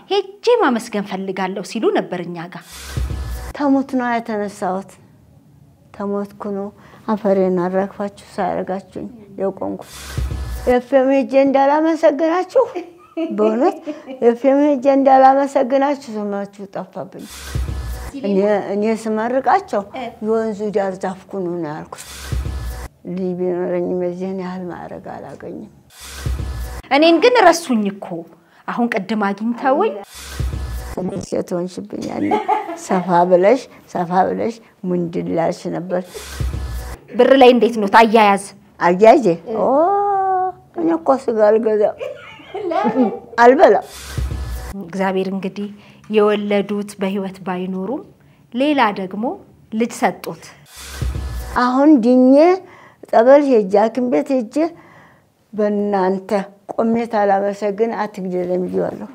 ሄጄ ማመስገን ፈልጋለሁ ሲሉ ነበር እኛ ጋር። ተሞት ነው የተነሳሁት። ተሞትኩ ነው አፈሬን አራግፋችሁ ሳያደርጋችሁኝ የቆምኩት። ኤፍኤም ሄጄ እንዳላመሰግናችሁ በእውነት ኤፍኤም ሄጄ እንዳላመሰግናችሁ ስማችሁ ጠፋብኝ። እኔ ስመርቃቸው የወንዙ ዳር ዛፍ ኩኑ ነው ያልኩት። ልጅ ቢኖረኝም የዚህን ያህል ማዕረግ አላገኝም። እኔን ግን ረሱኝ እኮ አሁን ቅድም አግኝተውኝ ትንሽ ሴት ሆንሽብኝ። ያኔ ሰፋ ብለሽ ሰፋ ብለሽ ሙንድላሽ ነበር። ብር ላይ እንዴት ነው ታያያዝ? አያዜ እኔ እኮ ስጋ አልገዛም አልበላም። እግዚአብሔር እንግዲህ የወለዱት በህይወት ባይኖሩም ሌላ ደግሞ ልጅ ሰጡት። አሁን ድኜ ጸበል ሄጄ ሐኪም ቤት ሄጄ በእናንተ ቆሜት አላመሰግን አትግደለኝ ብዬዋለሁ።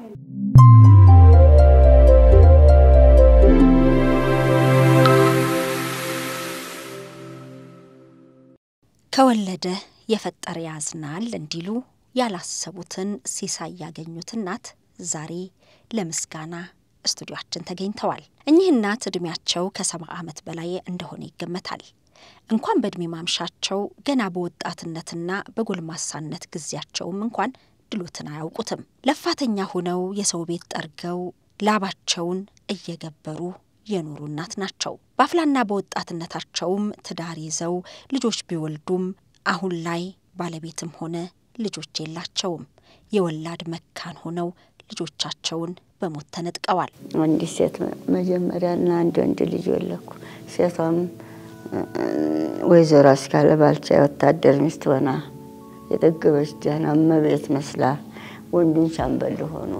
ከወለደ የፈጠረ ያዝናል እንዲሉ ያላሰቡትን ሲሳይ ያገኙት እናት ዛሬ ለምስጋና ስቱዲዮአችን ተገኝተዋል። እኚህ እናት ዕድሜያቸው ከሰባ ዓመት በላይ እንደሆነ ይገመታል። እንኳን በዕድሜ ማምሻቸው ገና በወጣትነትና በጎልማሳነት ጊዜያቸውም እንኳን ድሎትን አያውቁትም። ለፋተኛ ሆነው የሰው ቤት ጠርገው ላባቸውን እየገበሩ የኖሩ እናት ናቸው። በአፍላና በወጣትነታቸውም ትዳር ይዘው ልጆች ቢወልዱም አሁን ላይ ባለቤትም ሆነ ልጆች የላቸውም። የወላድ መካን ሆነው ልጆቻቸውን በሞት ተነጥቀዋል። አንዲት ሴት መጀመሪያና አንድ ወንድ ልጅ ወለኩ። ሴቷም ወይዘሮ አስካለ ባልቻ የወታደር ሚስት ሆና የጠገበች ደህና እመቤት መስላ ወንዱን ሻምበል ሆኖ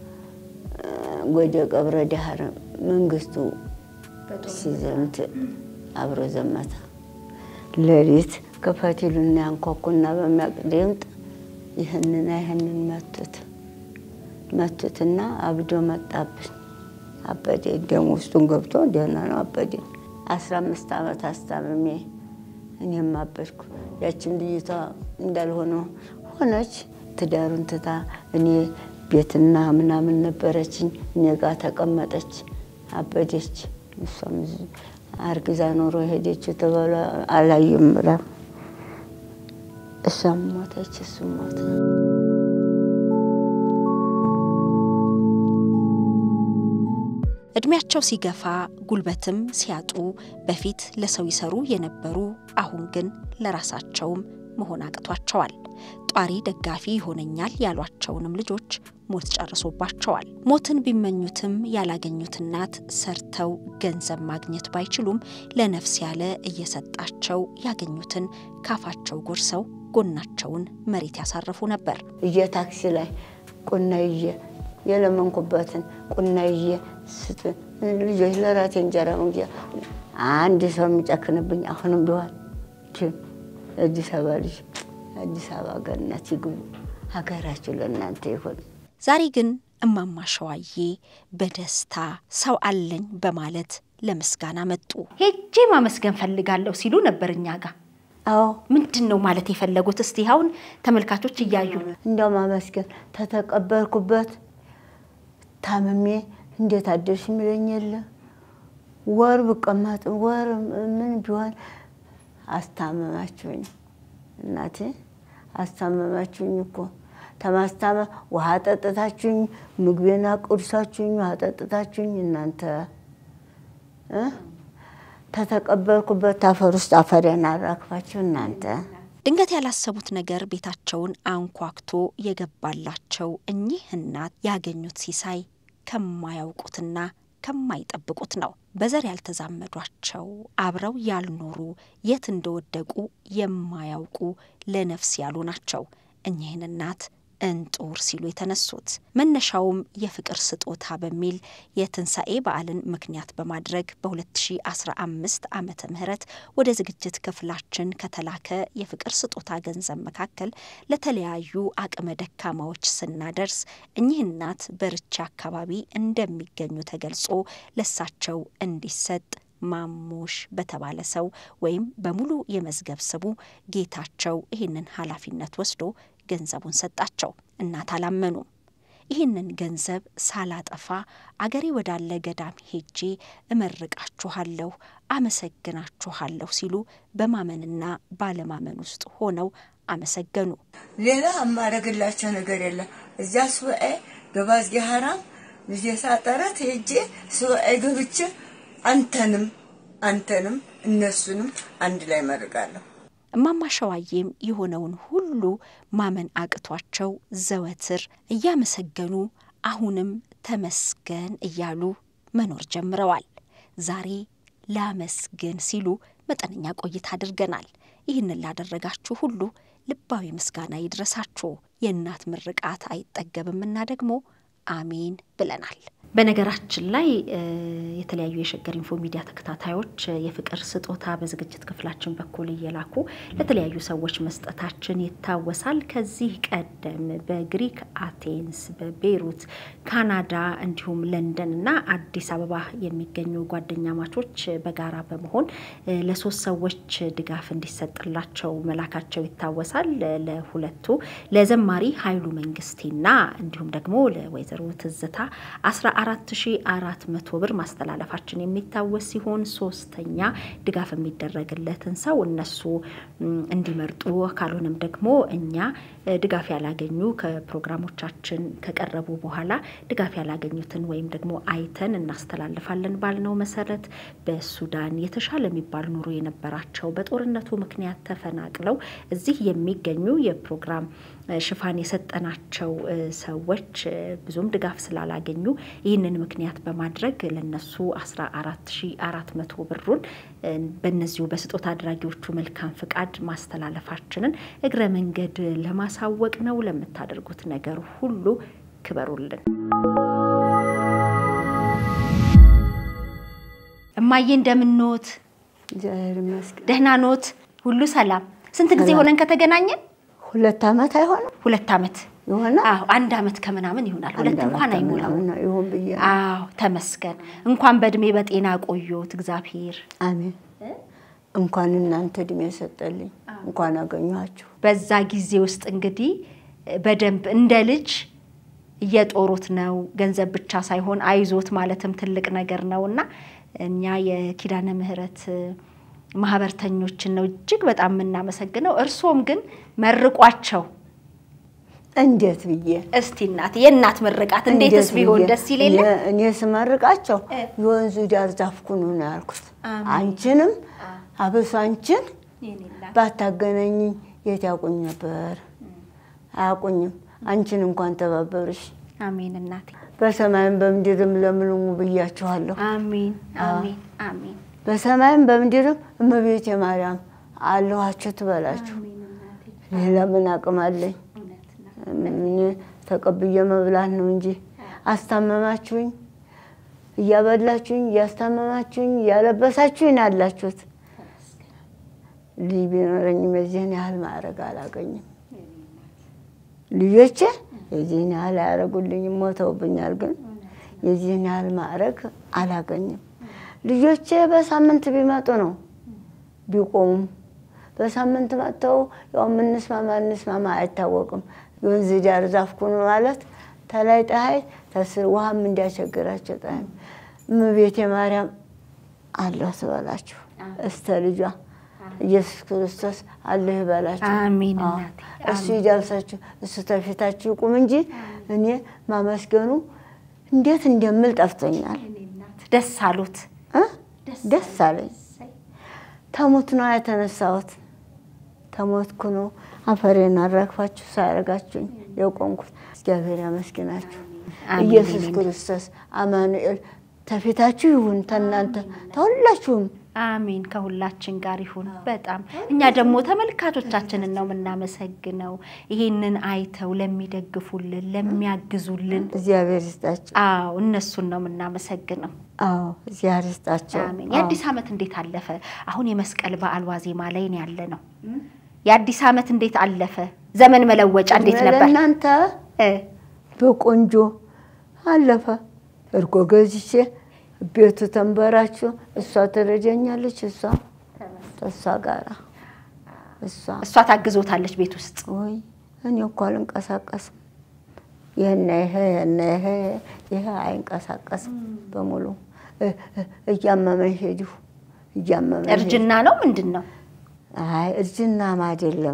ወደ ቀብረ ዳህር መንግስቱ ሲዘምት አብሮ ዘመተ። ሌሊት ከፈቲሉና ያንኳኩና በሚያቅ ድምጥ ይህንና ይህንን መቱት መቱትና አብዶ መጣብን። አበዴ ደም ውስጡን ገብቶ ደህና ነው አበዴ። አስራ አምስት ዓመት አስታምሜ እኔም አበድኩ። ያችን ልጅቷ እንዳልሆነ ሆነች። ትዳሩን ትታ እኔ ቤትና ምናምን ነበረችኝ እኔ ጋር ተቀመጠች። አበደች። እሷም አርግዛ ኖሮ ሄደችው ተባለ አላዩም ብላ እሷም ሞተች፣ እሱም ሞተ። እድሜያቸው ሲገፋ ጉልበትም ሲያጡ በፊት ለሰው ይሰሩ የነበሩ አሁን ግን ለራሳቸውም መሆን አቅቷቸዋል። ጧሪ ደጋፊ ይሆነኛል ያሏቸውንም ልጆች ሞት ጨርሶባቸዋል። ሞትን ቢመኙትም ያላገኙት እናት ሰርተው ገንዘብ ማግኘት ባይችሉም ለነፍስ ያለ እየሰጣቸው ያገኙትን ካፋቸው ጎርሰው ጎናቸውን መሬት ያሳርፉ ነበር። እየ ታክሲ ላይ ቁና ይዤ የለመንኩበትን ቁና ይዤ ስጥ ልጆች ለራሴ እንጀራ መግዣ አንድ ሰው የሚጨክንብኝ አሁንም ቢሆን ግን አዲስ አበባ ልጅ አዲስ አበባ ገነት ይግቡ፣ ሀገራችሁ ለእናንተ ይሁን። ዛሬ ግን እማማ ሸዋዬ በደስታ ሰው አለኝ በማለት ለምስጋና መጡ። ሄጄ ማመስገን ፈልጋለሁ ሲሉ ነበር እኛ ጋር። አዎ ምንድን ነው ማለት የፈለጉት? እስቲ አሁን ተመልካቾች እያዩ እንደው ማመስገን ተተቀበልኩበት ታምሜ እንዴት አደርሽ የሚለኝ የለ ወር ብቀመጥ ወር ምን ቢሆን አስታመማችሁኝ፣ እናቴ አስታመማችሁኝ እኮ ተማስታመ ውሃ ጠጥታችሁኝ፣ ምግቤና ቁርሳችሁኝ፣ ውሃ ጠጥታችሁኝ እናንተ እ ተተቀበልኩበት አፈር ውስጥ አፈሬን አራግፋችሁ እናንተ ድንገት ያላሰቡት ነገር ቤታቸውን አንኳክቶ የገባላቸው እኚህ እናት ያገኙት ሲሳይ ከማያውቁትና ከማይጠብቁት ነው። በዘር ያልተዛመዷቸው አብረው ያልኖሩ የት እንደወደቁ የማያውቁ ለነፍስ ያሉ ናቸው እኚህን እናት እንጡር ሲሉ የተነሱት። መነሻውም የፍቅር ስጦታ በሚል የትንሣኤ በዓልን ምክንያት በማድረግ በ2015 ዓመተ ምህረት ወደ ዝግጅት ክፍላችን ከተላከ የፍቅር ስጦታ ገንዘብ መካከል ለተለያዩ አቅመ ደካማዎች ስናደርስ እኚህ እናት በርቻ አካባቢ እንደሚገኙ ተገልጾ ለሳቸው እንዲሰጥ ማሙሽ በተባለ ሰው ወይም በሙሉ የመዝገብ ስሙ ጌታቸው ይህንን ኃላፊነት ወስዶ ገንዘቡን ሰጣቸው። እናት አላመኑም። ይህንን ገንዘብ ሳላጠፋ አገሬ ወዳለ ገዳም ሄጄ እመርቃችኋለሁ፣ አመሰግናችኋለሁ ሲሉ በማመንና ባለማመን ውስጥ ሆነው አመሰገኑ። ሌላ የማደርግላቸው ነገር የለም። እዚያ ሱባኤ ገባዝጌ ሀራም ልጄ ሳጠረት ሄጄ ሱባኤ ገብቼ አንተንም አንተንም እነሱንም አንድ ላይ መርቃለሁ። እማማ ሸዋዬም የሆነውን ሁሉ ማመን አቅቷቸው ዘወትር እያመሰገኑ አሁንም ተመስገን እያሉ መኖር ጀምረዋል። ዛሬ ላመስግን ሲሉ መጠነኛ ቆይታ አድርገናል። ይህንን ላደረጋችሁ ሁሉ ልባዊ ምስጋና ይድረሳችሁ። የእናት ምርቃት አይጠገብምና ደግሞ አሜን ብለናል። በነገራችን ላይ የተለያዩ የሸገር ኢንፎ ሚዲያ ተከታታዮች የፍቅር ስጦታ በዝግጅት ክፍላችን በኩል እየላኩ ለተለያዩ ሰዎች መስጠታችን ይታወሳል። ከዚህ ቀደም በግሪክ አቴንስ፣ በቤይሩት፣ ካናዳ እንዲሁም ለንደን እና አዲስ አበባ የሚገኙ ጓደኛ ማቾች በጋራ በመሆን ለሶስት ሰዎች ድጋፍ እንዲሰጥላቸው መላካቸው ይታወሳል። ለሁለቱ ለዘማሪ ኃይሉ መንግስቴና እንዲሁም ደግሞ ለወይዘሮ ትዝታ አስራ አራት ሺ አራት መቶ ብር ማስተላለፋችን የሚታወስ ሲሆን ሶስተኛ ድጋፍ የሚደረግለትን ሰው እነሱ እንዲመርጡ ካልሆነም ደግሞ እኛ ድጋፍ ያላገኙ ከፕሮግራሞቻችን ከቀረቡ በኋላ ድጋፍ ያላገኙትን ወይም ደግሞ አይተን እናስተላልፋለን ባልነው መሰረት በሱዳን የተሻለ የሚባል ኑሮ የነበራቸው በጦርነቱ ምክንያት ተፈናቅለው እዚህ የሚገኙ የፕሮግራም ሽፋን የሰጠናቸው ሰዎች ብዙም ድጋፍ ስላላገኙ ይህንን ምክንያት በማድረግ ለነሱ 14400 ብሩን በእነዚሁ በስጦታ አድራጊዎቹ መልካም ፍቃድ ማስተላለፋችንን እግረ መንገድ ለማሳወቅ ነው። ለምታደርጉት ነገር ሁሉ ክበሩልን። እማዬ እንደምንኖት? እግዚአብሔር ይመስገን። ደህና ኖት? ሁሉ ሰላም? ስንት ጊዜ ሆነን ከተገናኘን? ሁለት ዓመት አይሆንም ሁለት ዓመት ይሆናል። አዎ አንድ ዓመት ከምናምን ይሆናል። ሁለት አንድ እንኳን ዓመት አይሞላው። ከምናምን ነው ይሁን ብዬ ነው። አዎ ተመስገን። እንኳን በእድሜ በጤና ቆዮት እግዚአብሔር። አሜን። እንኳን እናንተ እድሜ ሰጠልኝ፣ እንኳን አገኘኋችሁ። በዛ ጊዜ ውስጥ እንግዲህ በደንብ እንደ ልጅ እየጦሩት ነው። ገንዘብ ብቻ ሳይሆን አይዞት ማለትም ትልቅ ነገር ነው እና እኛ የኪዳነ ምሕረት ማህበርተኞችን ነው እጅግ በጣም የምናመሰግነው። እርሶም ግን መርቋቸው እንዴት ብዬ እስቲ እናት የእናት ምርቃት እንዴትስ እንዴት ቢሆን ብዬ? ደስ ይል የለ እኔ- እኔ ስመርቃቸው እ። የወንዙ ዳር ዛፍ ኩኑ ነው ያልኩት። አሜን። አንቺንም አብሶ አንቺን የኔ እናት። ባታገናኝኝ የት ያውቁኝ ነበር? አያውቁኝም። አንቺን እንኳን ተባበሩሽ። አሜን እናቴ። በሰማይም በምድርም ለምልሙ ብያችኋለሁ። አሜን አሜን አሜን በሰማይም በምድርም እመቤቴ ማርያም አለኋችሁ ትበላችሁ። አሜን እናቴ። ሌላ ምን አቅም አለኝ? እውነት ነው። እኔ ተቀብዬ መብላት ነው እንጂ አስታመማችሁኝ፣ እያበላችሁኝ፣ እያስታመማችሁኝ፣ እያለበሳችሁኝ አላችሁት። ልጅ ቢኖረኝም የዚህን ያህል ማዕረግ አላገኝም። ልጆቼ የዚህን ያህል አያደርጉልኝም፣ ሞተውብኛል። ግን የዚህን ያህል ማዕረግ አላገኝም። ልጆቼ በሳምንት ቢመጡ ነው ቢቆሙም በሳምንት መጥተው ያው የምንስማማ እንስማማ አይታወቅም። የወንዝ ዳር ዛፍ ኩኑ ማለት ተላይ ፀሐይ ተስር ውሃም እንዲያቸግራቸው ፀሐይ እመቤቴ ማርያም አለሁ ትበላችሁ እስተ ልጇ ኢየሱስ ክርስቶስ አለሁ ይበላችሁ። አሜን አዎ፣ እናቴ፣ እሱ ይዳብሳችሁ፣ እሱ ተፊታችሁ ይቁም እንጂ እኔ ማመስገኑ እንዴት እንደምል ጠፍቶኛል። የኔ እናት ደስ አሉት። እ? ደስ አለኝ። ተሞት ነው የተነሳሁት። ተሞትኩ ነው አፈሬን አራግፋችሁ ሳያደርጋችሁኝ የቆምኩት። እግዚአብሔር ያመስግናችሁ። አሜን። ኢየሱስ ክርስቶስ አማኑኤል ተፊታችሁ ይሁን፣ ተናንተ ተሁላችሁም። አሜን ከሁላችን ጋር ይሁን። በጣም እኛ ደግሞ ተመልካቾቻችንን ነው የምናመሰግነው፣ ይሄንን አይተው ለሚደግፉልን፣ ለሚያግዙልን። እግዚአብሔር ይስጣቸው። አዎ እነሱን ነው የምናመሰግነው። አዎ እግዚአብሔር ይስጣቸው። አሜን። አዎ። የአዲስ ዓመት እንዴት አለፈ? አሁን የመስቀል በዓል ዋዜማ ላይ ነው ያለ ነው። የአዲስ ዓመት እንዴት አለፈ? ዘመን መለወጫ እንዴት ነበር? ለእናንተ እ በቆንጆ አለፈ። እርጎ ገዝቼ ቤቱ ተንበራችሁ፣ እሷ ትረጀኛለች። እሷ ከእሷ ጋራ እሷ እሷ ታግዞታለች ቤት ውስጥ። ወይ እኔ እኮ አልንቀሳቀስም። ይህና ይሄ ይህና ይሄ ይሄ አይንቀሳቀስም በሙሉ እ- እ- እያመመኝ ሄዲሁ እያመመኝ ሄዲሁ። እርጅና ነው ምንድን ነው? አይ እርጅናም አይደለም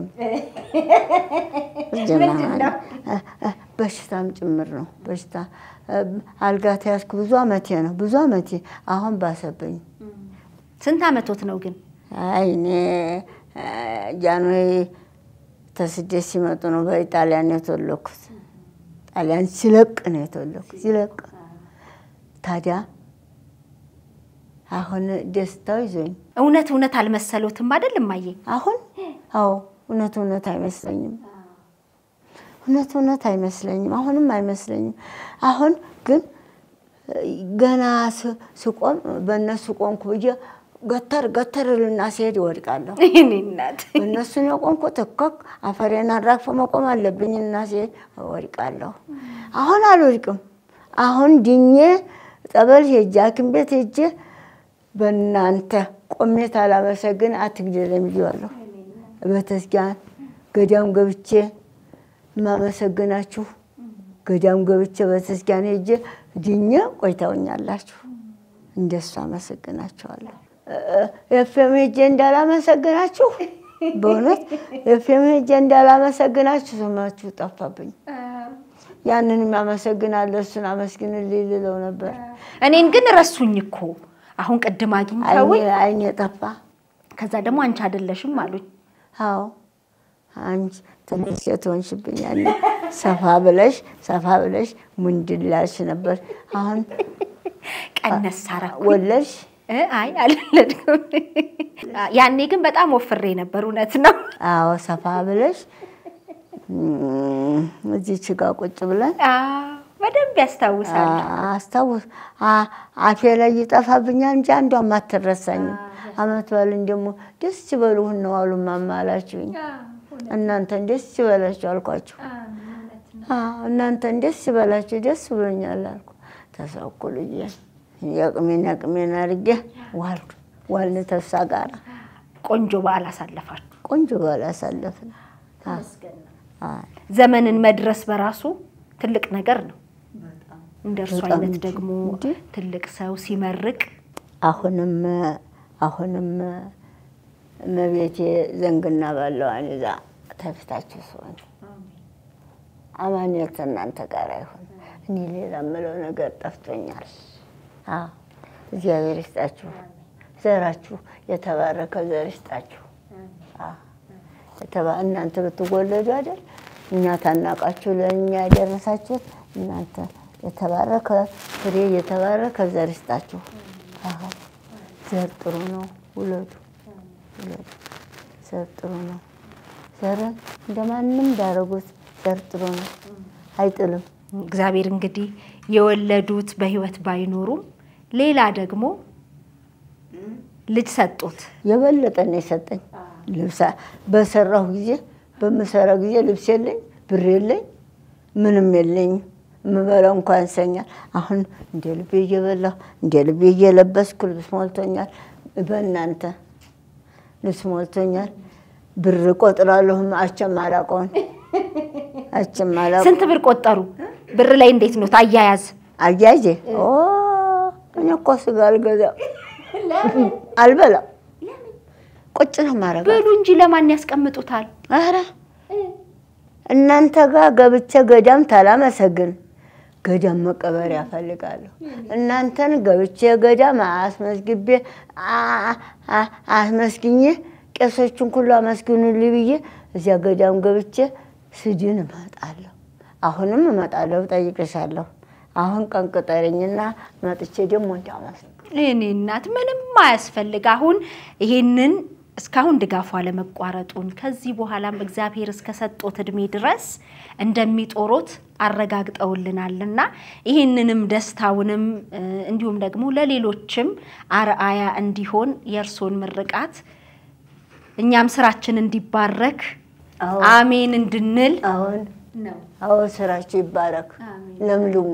እርጅና ምንድን ነው? እ- እ- በሽታም ጭምር ነው። በሽታ እ፣ አልጋ ተያዝኩ ብዙ አመቴ ነው ብዙ አመቴ። አሁን ባሰብኝ። ስንት አመቶት ነው ግን? አይ እኔ እ፣ ጃንሆይ ተስደት ሲመጡ ነው በኢጣሊያን የተወለኩት። ጣሊያን ሲለቅ ነው የተወለኩት ሲለቅ። ታዲያ አሁን ደስታው ይዞኝ እውነት እውነት አልመሰሎትም አይደል እማዬ? አሁን አዎ እውነት እውነት አይመስለኝም። እውነት እውነት አይመስለኝም። አሁንም አይመስለኝም። አሁን ግን እ፣ ገና ስ- ስቆም በእነሱ ቆምኩ ብዬ ገተር ገተር ልና ሲሄድ ይወድቃለሁ። እኔ እናት እነሱን የቆምኩት እኮ አፈሬን አራግፎ መቆም አለብኝ እና ሲሄድ እወድቃለሁ። አሁን አልወድቅም። አሁን ድኜ ጠበል ሄጄ ሐኪም ቤት ሄጄ በእናንተ ቆሜት አላመሰግን አትግደለኝ ብዬዋለሁ። ቤተክርስቲያን ገዳም ገብቼ የማመሰግናችሁ ገዳም ገብቼ ቤተክርስቲያን ሄጄ ድኜ ቆይተውኛላችሁ። እንደሱ አመሰግናችኋለሁ። ኤፍኤም ሄጄ እንዳላመሰግናችሁ በእውነት ኤፍኤም ሄጄ እንዳላመሰግናችሁ ስማችሁ ጠፋብኝ። ያንን የሚያመሰግናለሁ እሱን አመስግንልኝ ልለው ነበር። እኔን ግን ረሱኝ እኮ አሁን ቅድም አግኝተውኝ አይኔ አይኔ ጠፋ። ከዛ ደግሞ አንቺ አይደለሽም አሉኝ። አዎ አንቺ ትንሽ የትሆንሽብኝ ያኔ ሰፋ ብለሽ ሰፋ ብለሽ ሙንድላሽ ነበር። አሁን ቀነስ አረኩኝ። ወለድሽ። እ አይ አልወለድኩም። ያኔ ግን በጣም ወፍሬ ነበር። እውነት ነው። አዎ ሰፋ ብለሽ እም፣ እዚች ጋ ቁጭ ብለን አዎ፣ በደንብ ያስታውሳል። አስታውስ አ- አፌ ላይ ይጠፋብኛል እንጂ አንዷም አትረሳኝም። አመት በልን ደግሞ ደስ ይበሉህን ነው አሉ ማማ አላችሁኝ። እናንተን ደስ ይበላችሁ አልኳችሁ። አዎ፣ እናንተን ደስ ይበላችሁ ደስ ብሎኛል አልኩ። ተሰኩ ልዬ የቅሜን የቅሜን አድርጌ ዋልኩ ዋልን ተሳ ጋራ ቆንጆ በዓል አሳለፋችሁ። ቆንጆ በዓል አሳለፍን። አዎ፣ አዎ። ዘመንን መድረስ በራሱ ትልቅ ነገር ነው። እንደ እርሱ በጣም አይነት እንጂ። ደግሞ እንጂ። ትልቅ ሰው ሲመርቅ አሁንም አሁንም እመቤቴ ዘንግና ባለዋን ይዛ ተፊታችሁ ሲሆን አማኑኤል እናንተ ጋር ይሁን። እኔ ሌላ የምለው ነገር ጠፍቶኛል። አዎ እግዚአብሔር ይስጣችሁ፣ ዘራችሁ የተባረከ ዘር ይስጣችሁ። አዎ የተባ- እናንተ ብትወለዱ አይደል እኛ ታናቃችሁ ለእኛ ያደረሳችሁት እናንተ የተባረከ ፍሬ የተባረከ ዘር ይስጣችሁ። አዎ ዘር ጥሩ ነው፣ ውለዱ ውለዱ። ዘር ጥሩ ነው። ዘርን እንደማንም እንዳረጉት ዘር ጥሩ ነው፣ አይጥልም። እግዚአብሔር እንግዲህ የወለዱት በሕይወት ባይኖሩም ሌላ ደግሞ ልጅ ሰጡት። የበለጠ ነው የሰጠኝ። ልብሳ በሰራሁ ጊዜ በምሰራ ጊዜ ልብስ የለኝ፣ ብር የለኝ፣ ምንም የለኝም። የምበላው እንኳ ያንሰኛል። አሁን እንደ ልቤ እየበላሁ እንደ ልቤ እየለበስኩ ልብስ ሞልቶኛል። በእናንተ ልብስ ሞልቶኛል። ብር ቆጥራለሁ። አቸም አላውቀውን አቸም አላውቀው ስንት ብር ቆጠሩ? ብር ላይ እንዴት ነው አያያዝ? አያዜ ኦ እኔ እኮ ስጋ አልገዛም አልበላም። ቁጭ ነው የማደርገው። ብሉ እንጂ ለማን ያስቀምጡታል? ኧረ እናንተ ጋር ገብቼ ገዳም ታላመሰግን ገዳም መቀበሪያ እፈልጋለሁ። እናንተን ገብቼ ገዳም አስመዝግቤ አ- አ- አስመስግኜ ቄሶቹን ሁሉ አመስግኑልኝ ብዬ እዚያ ገዳም ገብቼ ስድን እመጣለሁ። አሁንም እመጣለሁ፣ ጠይቅሻለሁ። አሁን ቀን ቅጠረኝና መጥቼ ደግሞ እንዳመስግ እኔ እናት ምንም አያስፈልግ። አሁን ይሄንን እስካሁን ድጋፉ አለመቋረጡን ከዚህ በኋላም እግዚአብሔር እስከ ሰጦት እድሜ ድረስ እንደሚጦሮት አረጋግጠውልናልና ይህንንም ደስታውንም እ፣ እንዲሁም ደግሞ ለሌሎችም አርአያ እንዲሆን የእርሶን ምርቃት እኛም ስራችን እንዲባረክ አዎ። አሜን እንድንል አሁን ነው። አዎ ስራችሁ ይባረክ፣ አሜን። ለምልሙ።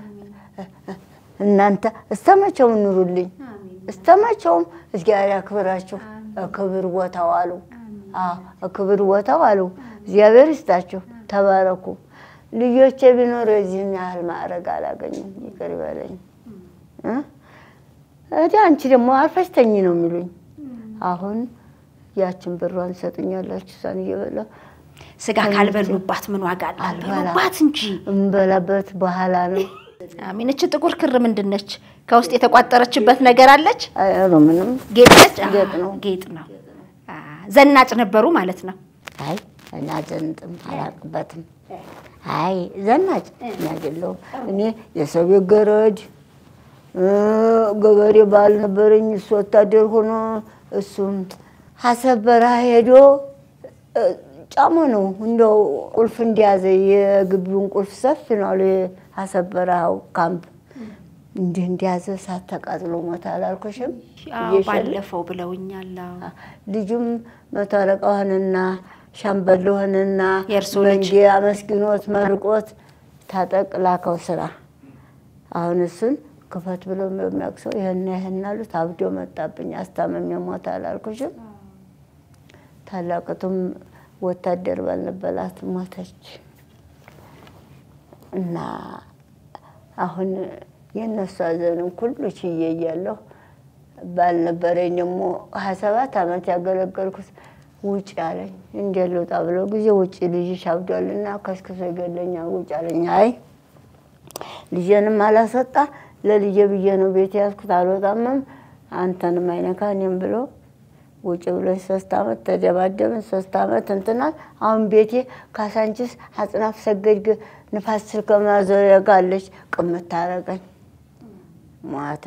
እናንተ እስተመቼውም ኑሩልኝ፣ እስተመቼውም እግዚአብሔር ያክብራችሁ። ክብር ቦታው አሉ፣ ክብር ቦታው አሉ። እግዚአብሔር ይስጣችሁ፣ ተባረኩ። ልጆቼ ቢኖሩ የዚህን ያህል ማዕረግ አላገኙም። ይቅር ይበለኝ። እ? እዲ አንቺ ደግሞ አርፈሽ ተኝ ነው የሚሉኝ። አሁን ያችን ብሯን ሰጡኛላችሁ እሷን እየበላሁ ስጋ ካልበሉባት ምን ዋጋ አላት? አልበላም። በሉባት እንጂ። እምበላበት በኋላ ነው። አሚን። እች ጥቁር ክር ምንድን ነች? ከውስጥ የተቋጠረችበት ነገር አለች? አይሮ ምንም ጌጥ ነች? አ፣ ጌጥ ነው። ጌጥ ነው። አ፣ ዘናጭ ነበሩ ማለት ነው። አይ እና ዘንጥም አላቅበትም። አይ ዘናጭ እኔ አይደለሁም። እኔ የሰው ቤት ገረድ እ፣ ገበሬ ባል ነበረኝ። እሱ ወታደር ሆኖ እሱም ሀሰብ በረሃ ሄዶ እ፣ ጫሞ ነው እንደው ቁልፍ እንደያዘ የግቢውን ቁልፍ ሰፊ ነው አሉ የሀሰብ በረሃው ካምፕ እንዲህ እንደያዘ እሳት ተቃጥሎ ሞተ አላልኩሽም? አዎ፣ እየሸለ ባለፈው ብለውኛል። አዎ። ልጁም መቶ አለቃ ሆነና ሻምበል ሆነና የእርስዎ ልጅ? መንጌ አመስግኖት መርቆት ታጠቅ ላከው ስራ። አሁን እሱን ክፈት ብሎ በሚያቅሰው ይህና ይህን አሉት። አብዶ መጣብኝ አስታመም ሞት አላልኩሽም? ታላቅቱም ወታደር ባልነበላት ሞተች እና አሁን የእነሱ ሀዘንም ሁሉ ችዬ እያለሁ ባልነበረኝ ደግሞ ሀያ ሰባት ዓመት ያገለገልኩት ውጭ አለኝ። እንዴት ልውጣ ብለው ጊዜ ውጭ ልጅሽ አብዷልና ከስክሶ ይገለኛል ውጭ አለኝ። አይ ልጄንም አላስወጣ ለልጄ ብዬ ነው ቤት ያዝኩት። አልወጣምም አንተንም አይነካ እኔም ብሎ ውጭ ብሎኝ ሶስት ዓመት ተደባደብን። ሶስት ዓመት እንትናል። አሁን ቤቴ ካሳንቺስ አጽናፍ ሰገድ ንፋስ ስልክ ማዞሪያ ጋር አለች። ቅምት ታረገኝ ማታ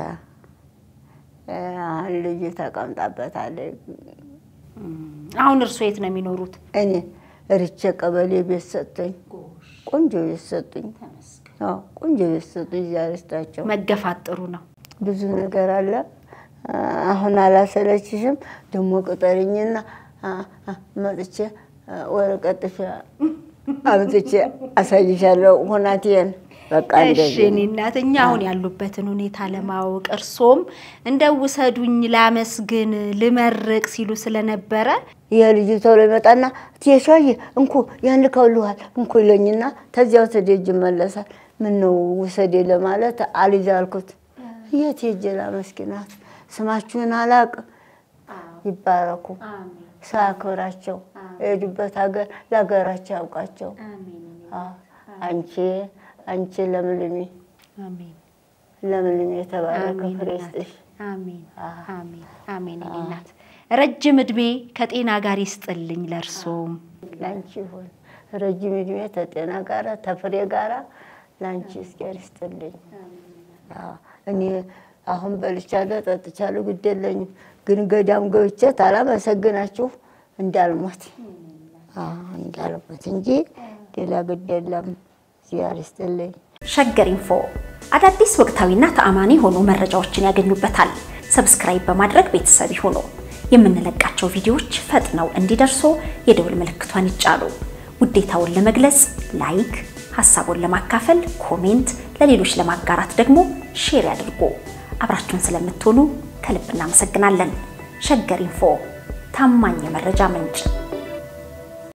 አሁን ልጅ ተቀምጣበታለች። አሁን እርሶ የት ነው የሚኖሩት? እኔ ርቼ ቀበሌ ቤት ሰጡኝ። ቆንጆ ቤት ሰጡኝ። አዎ ቆንጆ ቤት ሰጡኝ። እዚያ ርስታቸው መገፋት ጥሩ ነው። ብዙ ነገር አለ። አሁን አላሰለችሽም? ደግሞ ቅጠርኝና አ- አ- መጥቼ አ፣ ወረቀት ጥፊ አምጥቼ አሳይሻለሁ ሁናቴን። በቃ እሺ እንደዚህ እኔ እናት እኛ አሁን ያሉበትን ሁኔታ ለማወቅ እርሶም እንደው ውሰዱኝ ላመስግን ልመርቅ ሲሉ ስለነበረ ይሄ ልጅ ቶሎ ይመጣና ትየሻየ እንኩ ያን ልከውልሃል እንኩ ይለኝና ተዚያው ተደጅ ይመለሳል። ምን ነው ውሰዴ ለማለት አልይዝ አልኩት። የት ሄጄ ላመስግናት? ስማችሁን አላቅ ይባረኩ፣ ሰው ያክብራቸው፣ የሄዱበት ሀገር ለሀገራቸው ያውቃቸው። አዎ፣ አንቺ አንቺ ለምልሚ አሜን ለምልሚ የተባረከ አሜን ፍሬ እናቴ። ይስጥሽ። አሜን አሜን አሜን። እኔ እናት ረጅም እድሜ ከጤና ጋር ይስጥልኝ ለእርሶም። ላንቺ ይሁን ረጅም እድሜ ተጤና ጋራ ተፍሬ ጋራ ላንቺ እስኪያር ይስጥልኝ። አዎ፣ እኔ አሁን በልቻለሁ ጠጥቻለሁ፣ ግድ የለኝም ግን ገዳም ገብቼ ታላመሰግናችሁ እንዳልሞት አዎ፣ እንዳልሞት እንጂ ሌላ ግድ የለም። እግዚአብሔር ይስጥልኝ። ሸገር ኢንፎ አዳዲስ ወቅታዊና ተአማኒ የሆኑ መረጃዎችን ያገኙበታል። ሰብስክራይብ በማድረግ ቤተሰብ ይሁኑ። የምንለቃቸው ቪዲዮዎች ፈጥነው እንዲደርሱ የደውል ምልክቷን ይጫኑ። ውዴታውን ለመግለጽ ላይክ፣ ሀሳቡን ለማካፈል ኮሜንት፣ ለሌሎች ለማጋራት ደግሞ ሼር ያድርጉ። አብራችሁን ስለምትሆኑ ከልብ እናመሰግናለን። ሸገር ኢንፎ ታማኝ የመረጃ ምንጭ